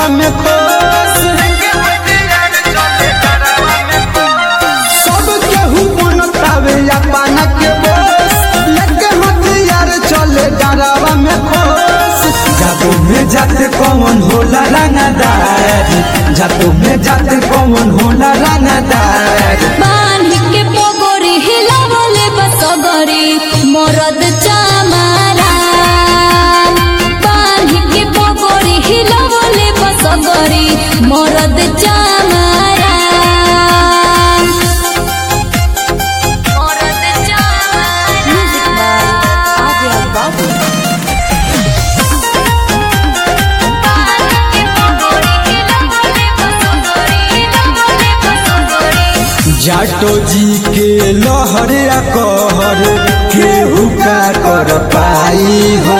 गरवा में खोस सब केहू बनतावे अपन के बोस लेके हथियार चले गरवा में खोस जादू में जाते कौन होला रंगदार जादू में जाते कौन होला रंगदार बांध के पोगोरी हिलावले बसगरी मरद चामारा बांध के पोगोरी हिलावले बसगरी मरद चामारा मरद चामारा आगे बाबू बांध के पोगोरी हिलावले बसगरी हिलावले बसगरी जाटो जी के लहर या कहर केहू का कर पाई हो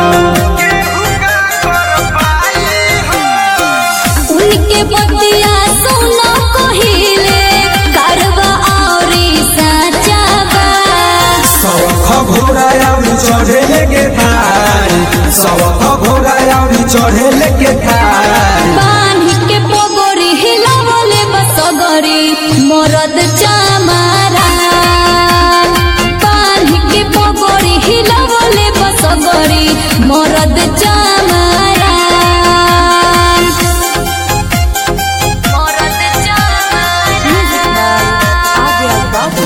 उनके बतिया सुनो कहिले करवा औरी साचाबा सवख घोड़ा आउरी चढ़े लेके थार सवख घोड़ा आउरी चढ़े लेके थार बांध के पोगोरी हिलावले बसगरी मरद चामारा बांध के पोगोरी हिलावले बसगरी मरद चामारा मरद चामारा आगे बाबू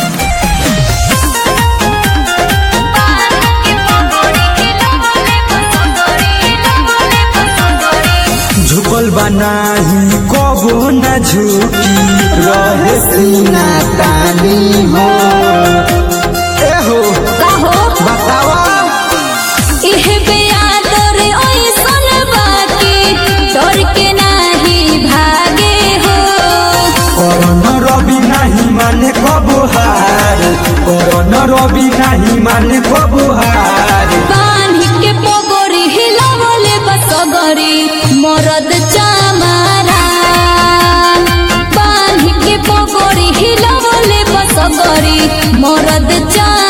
झुकल बनाही कबो न झुकी रहे सीना तानी हो ए हो कहो बतावा इह बेआदर ओइसन बाकी डर के नाही भागे हो करन रवि नाही माने कबो हार करन रवि नाही माने कबो हार बांध के पोगोरी हिलावले बसगरी मरद चामारा बांध के पोगोरी हिलावले बसगरी मरद चामारा